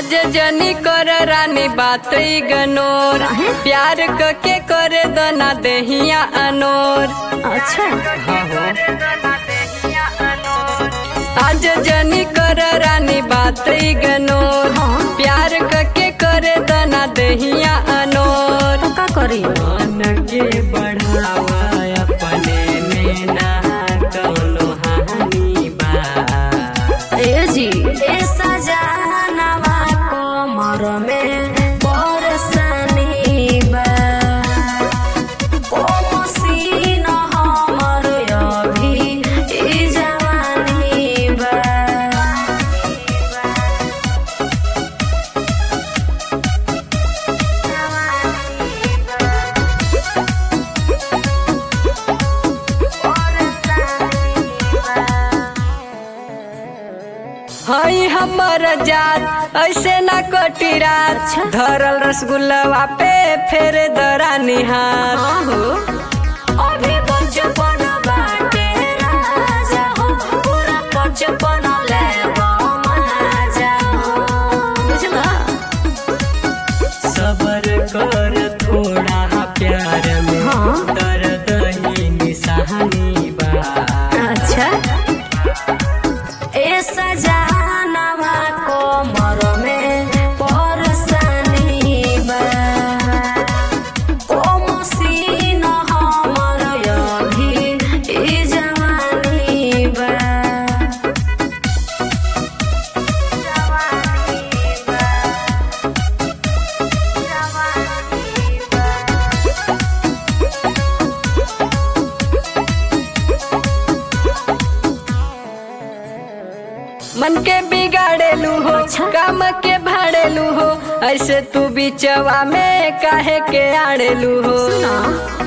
आज जनी कर रानी बात ई गनोर प्यार क के करे दना देहिया अनोर अच्छा आज जनी कर रानी बात ई गनोर प्यार क के करे दना देहिया अनोर तो का करी मन के बढ़ावा अपने में ना कौनो हानि बा ए जी ए सजनवा कमर में बरसनी बा ओ मसीन हमर अभी ई जवानी बा हई हमर जात ऐसे ना कटी रात धरल रसगुल्लवा पे फेर दरानी हाथ आहो अभी बचपन बाटे राजा हो पूरा बचपन लेबो मजा हो बुझला सबर कर थोड़ा प्यार में हाँ। दर्द ही निशानी बा अच्छा ए सजनवा कोमर में परसनी बा ओ मसीन हमर अभी ई जवानी बा मन के बिगाड़ेलू हो अच्छा। काम के भाड़ेलू हो ऐसे तू बिचवा में काहे के आड़ेलू हो सुना